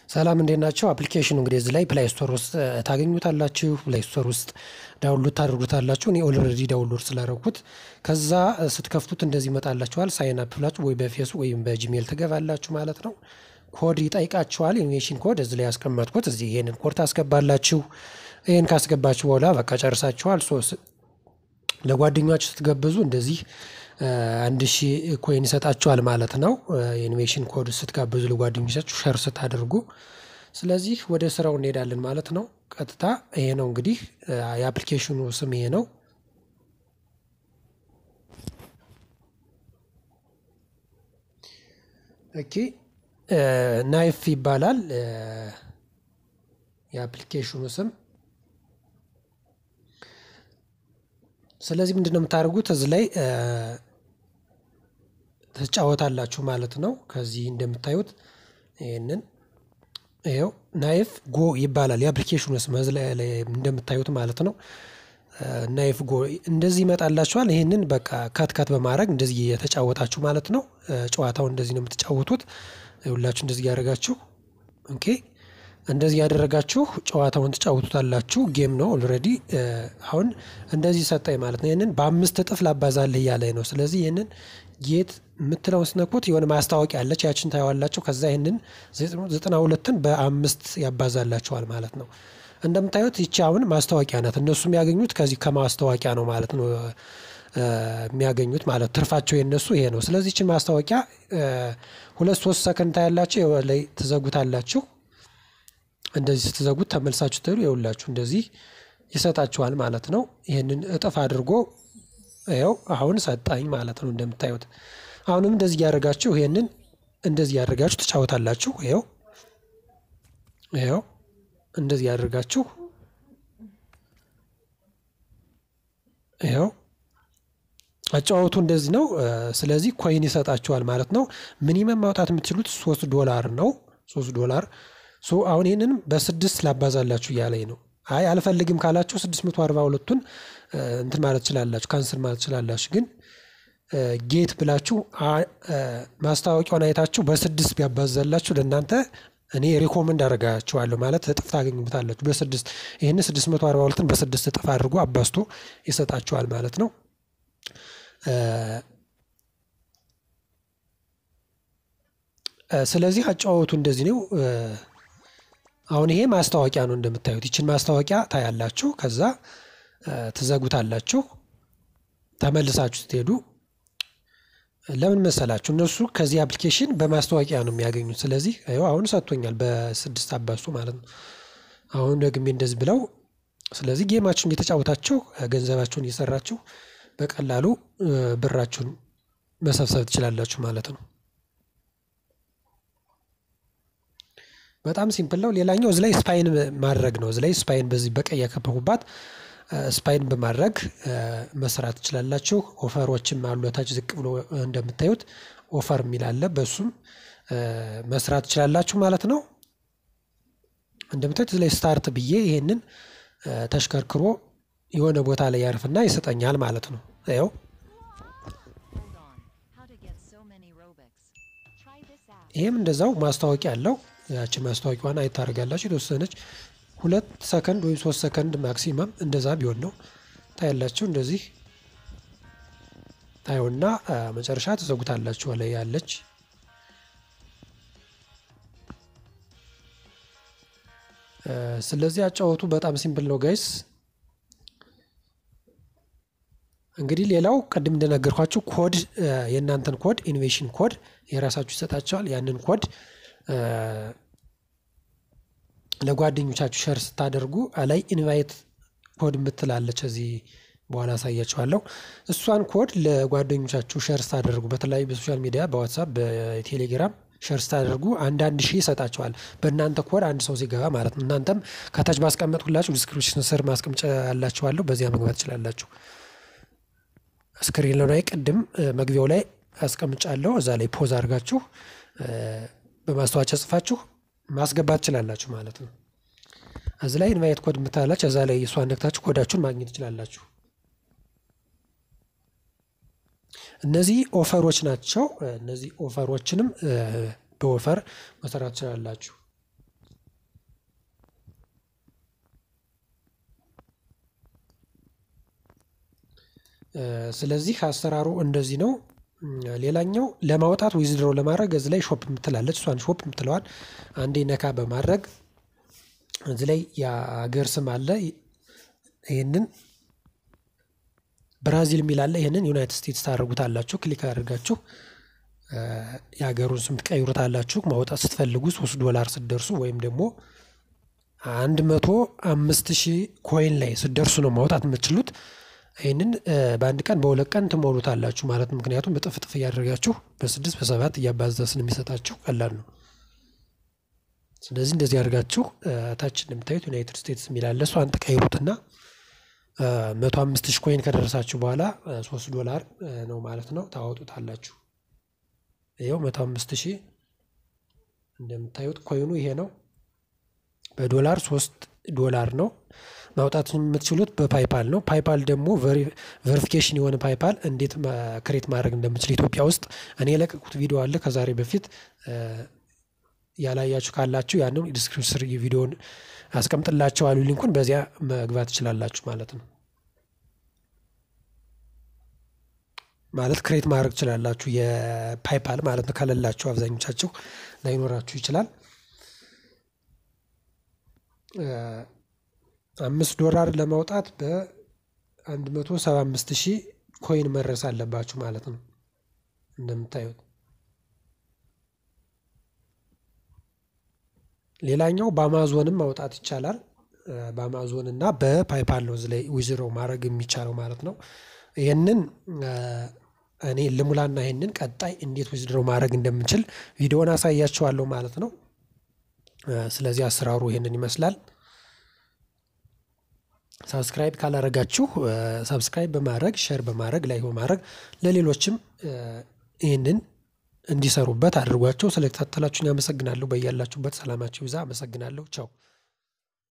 ሰላም እንዴት ናቸው? አፕሊኬሽኑ እንግዲህ እዚህ ላይ ፕላይ ስቶር ውስጥ ታገኙታላችሁ። ፕላይ ስቶር ውስጥ ዳውንሎድ ታደርጉታላችሁ። እኔ ኦልሬዲ ዳውንሎድ ስላደረኩት ከዛ ስትከፍቱት እንደዚህ ይመጣላችኋል። ሳይን አፕ ብላችሁ ወይ በፌሱ ወይም በጂሜል ትገባላችሁ ማለት ነው። ኮድ ይጠይቃችኋል። ኢንቬሽን ኮድ እዚህ ላይ ያስቀመጥኩት እዚህ ይሄንን ኮድ ታስገባላችሁ። ይህን ካስገባችሁ በኋላ በቃ ጨርሳችኋል። ለጓደኛችሁ ስትገብዙ እንደዚህ አንድ ሺህ ኮይን ይሰጣችኋል ማለት ነው። የኢንቬሽን ኮድ ስትጋብዙ ለጓደኞቻችሁ ሸር ስታደርጉ። ስለዚህ ወደ ስራው እንሄዳለን ማለት ነው። ቀጥታ ይሄ ነው እንግዲህ የአፕሊኬሽኑ ስም ይሄ ነው። ኦኬ ናይፍ ይባላል የአፕሊኬሽኑ ስም። ስለዚህ ምንድነው የምታደርጉት እዚህ ላይ ትጫወታላችሁ ማለት ነው። ከዚህ እንደምታዩት ይህንን ይኸው ናይፍ ጎ ይባላል የአፕሊኬሽኑ ስም እዚህ ላይ እንደምታዩት ማለት ነው። ናይፍ ጎ እንደዚህ ይመጣላችኋል። ይህንን በቃ ከት ከት በማድረግ እንደዚህ የተጫወታችሁ ማለት ነው። ጨዋታው እንደዚህ ነው የምትጫወቱት። ሁላችሁ እንደዚህ ያደረጋችሁ ኦኬ እንደዚህ ያደረጋችሁ ጨዋታውን ትጫወቱታላችሁ። ጌም ነው ኦልሬዲ። አሁን እንደዚህ ሰጠኝ ማለት ነው። ይህንን በአምስት እጥፍ ላባዛልህ እያለኝ ነው። ስለዚህ ይህንን ጌት የምትለውን ስነኩት የሆነ ማስታወቂያ አለች፣ ያችን ታየዋላችሁ። ከዛ ይህንን ዘጠና ሁለትን በአምስት ያባዛላችኋል ማለት ነው። እንደምታዩት ይቺ አሁን ማስታወቂያ ናት። እነሱ የሚያገኙት ከዚህ ከማስታወቂያ ነው ማለት ነው የሚያገኙት ማለት ትርፋቸው የነሱ ይሄ ነው። ስለዚህ ይችን ማስታወቂያ ሁለት ሶስት ሰከንድ ታያላችሁ፣ ላይ ትዘጉታላችሁ። እንደዚህ ስትዘጉት ተመልሳችሁ ትሄዱ የውላችሁ እንደዚህ ይሰጣችኋል ማለት ነው። ይህንን እጥፍ አድርጎ ይኸው አሁን ሰጣኝ ማለት ነው። እንደምታዩት አሁንም እንደዚህ እያደረጋችሁ ይሄንን እንደዚህ እያደረጋችሁ ትጫወታላችሁ። ይኸው ይኸው እንደዚህ ያደርጋችሁ ይኸው አጫወቱ እንደዚህ ነው። ስለዚህ ኮይን ይሰጣችኋል ማለት ነው። ሚኒመም ማውጣት የምትችሉት ሶስት ዶላር ነው። ሶስት ዶላር ሶ አሁን ይህንንም በስድስት ላባዛላችሁ እያለኝ ነው። አይ አልፈልግም ካላችሁ ስድስት መቶ አርባ ሁለቱን እንትን ማለት ትችላላችሁ፣ ካንስል ማለት ትችላላችሁ። ግን ጌት ብላችሁ ማስታወቂያውን አይታችሁ በስድስት ቢያባዛላችሁ ለእናንተ እኔ ሪኮመንድ አደርጋችኋለሁ ማለት እጥፍ ታገኙበታላችሁ። በስድስት ይህን ስድስት መቶ አርባ ሁለትን በስድስት እጥፍ አድርጎ አባዝቶ ይሰጣችኋል ማለት ነው። ስለዚህ አጫወቱ እንደዚህ ነው። አሁን ይሄ ማስታወቂያ ነው እንደምታዩት። ይችን ማስታወቂያ ታያላችሁ፣ ከዛ ትዘጉታላችሁ። ተመልሳችሁ ስትሄዱ ለምን መሰላችሁ? እነሱ ከዚህ አፕሊኬሽን በማስታወቂያ ነው የሚያገኙት። ስለዚህ ይኸው አሁን ሰጥቶኛል በስድስት አባዝቶ ማለት ነው። አሁን ደግሜ እንደዚህ ብለው ስለዚህ ጌማችሁን እየተጫወታችሁ ገንዘባችሁን እየሰራችሁ በቀላሉ ብራችሁን መሰብሰብ ትችላላችሁ ማለት ነው። በጣም ሲምፕል ነው። ሌላኛው እዚ ላይ ስፓይን ማድረግ ነው። እዚ ላይ ስፓይን በዚህ በቀይ ያከበኩባት ስፓይን በማድረግ መስራት ትችላላችሁ። ኦፈሮችም አሉ ታች ዝቅ ብሎ እንደምታዩት ኦፈር የሚል አለ። በሱም መስራት ትችላላችሁ ማለት ነው። እንደምታዩት እዚ ላይ ስታርት ብዬ ይሄንን ተሽከርክሮ የሆነ ቦታ ላይ ያርፍና ይሰጠኛል ማለት ነው። ያው ይሄም እንደዛው ማስታወቂያ አለው። ያችን ማስታወቂያዋን አይታረጋላችሁ የተወሰነች ሁለት ሰከንድ ወይም ሶስት ሰከንድ ማክሲመም እንደዛ ቢሆን ነው ታያላችሁ። እንደዚህ ታዩና መጨረሻ ትዘጉታላችሁ። ላይ ያለች ስለዚህ አጫወቱ በጣም ሲምፕል ነው ጋይስ። እንግዲህ ሌላው ቅድም እንደነገርኳችሁ ኮድ የእናንተን ኮድ ኢኖቬሽን ኮድ የራሳችሁ ይሰጣቸዋል። ያንን ኮድ ለጓደኞቻችሁ ሸር ስታደርጉ ላይ ኢንቫይት ኮድ የምትላለች እዚህ በኋላ አሳያችኋለሁ። እሷን ኮድ ለጓደኞቻችሁ ሸር ስታደርጉ በተለያዩ በሶሻል ሚዲያ በዋትሳፕ በቴሌግራም ሸር ስታደርጉ አንዳንድ ሺህ ይሰጣቸዋል። በእናንተ ኮድ አንድ ሰው ሲገባ ማለት ነው። እናንተም ከታች ባስቀመጥኩላችሁ ዲስክሪፕሽን ስር ማስቀምጫ ያላችኋለሁ። በዚያ መግባት ትችላላችሁ። ስክሪን ላይ ቅድም መግቢያው ላይ አስቀምጫለሁ። እዛ ላይ ፖዝ አድርጋችሁ በማስታወቂያ ጽፋችሁ ማስገባት ትችላላችሁ ማለት ነው። እዚ ላይ ኢንቫይት ኮድ የምታላችሁ እዛ ላይ እሷን ነክታችሁ ኮዳችሁን ማግኘት ትችላላችሁ። እነዚህ ኦፈሮች ናቸው። እነዚህ ኦፈሮችንም በኦፈር መሰራት ትችላላችሁ። ስለዚህ አሰራሩ እንደዚህ ነው። ሌላኛው ለማውጣት ዊዝድሮ ለማድረግ እዚህ ላይ ሾፕ የምትላለች እሷን ሾፕ የምትለዋን አንዴ ነካ በማድረግ እዚህ ላይ የሀገር ስም አለ። ይህንን ብራዚል የሚል አለ። ይህንን ዩናይትድ ስቴትስ ታደርጉታላችሁ። ክሊክ አድርጋችሁ የሀገሩን ስም ትቀይሩታላችሁ። ማውጣት ስትፈልጉ ሶስት ዶላር ስትደርሱ ወይም ደግሞ አንድ መቶ አምስት ሺህ ኮይን ላይ ስትደርሱ ነው ማውጣት የምትችሉት። ይህንን በአንድ ቀን በሁለት ቀን ትሞሉታላችሁ ማለት ነው። ምክንያቱም እጥፍ እጥፍ እያደረጋችሁ በስድስት በሰባት እያባዛ ስለሚሰጣችሁ ቀላል ነው። ስለዚህ እንደዚህ አድርጋችሁ ታች እንደምታዩት ዩናይትድ ስቴትስ የሚላለ እሷን ትቀይሩትና መቶ አምስት ሺህ ኮይን ከደረሳችሁ በኋላ ሶስት ዶላር ነው ማለት ነው ታወጡታላችሁ። ይኸው መቶ አምስት ሺህ እንደምታዩት ኮይኑ ይሄ ነው። በዶላር ሶስት ዶላር ነው ማውጣት የምትችሉት በፓይፓል ነው። ፓይፓል ደግሞ ቬሪፊኬሽን የሆነ ፓይፓል እንዴት ክሬት ማድረግ እንደምችል ኢትዮጵያ ውስጥ እኔ የለቀቁት ቪዲዮ አለ ከዛሬ በፊት ያላያችሁ ካላችሁ ያንን ዲስክሪፕሽን ስር ቪዲዮን አስቀምጥላችኋለሁ ሊንኩን በዚያ መግባት ትችላላችሁ ማለት ነው። ማለት ክሬት ማድረግ ትችላላችሁ የፓይፓል ማለት ነው። ከሌላችሁ አብዛኞቻችሁ ላይኖራችሁ ይችላል። አምስት ዶላር ለማውጣት በአንድ መቶ ሰባ አምስት ሺህ ኮይን መድረስ አለባችሁ ማለት ነው። እንደምታዩት ሌላኛው በአማዞንም ማውጣት ይቻላል። በአማዞን እና በፓይፓል ነው እዚህ ላይ ዊዝድሮ ማድረግ የሚቻለው ማለት ነው። ይህንን እኔ ልሙላና ይህንን ቀጣይ እንዴት ዊዝድሮ ማድረግ እንደምንችል ቪዲዮን አሳያችኋለሁ ማለት ነው። ስለዚህ አሰራሩ ይህንን ይመስላል። ሳብስክራይብ ካላረጋችሁ ሳብስክራይብ በማድረግ ሼር በማድረግ ላይክ በማድረግ ለሌሎችም ይህንን እንዲሰሩበት አድርጓቸው። ስለተከታተላችሁኝ አመሰግናለሁ። በያላችሁበት ሰላማችሁ ይብዛ። አመሰግናለሁ። ቻው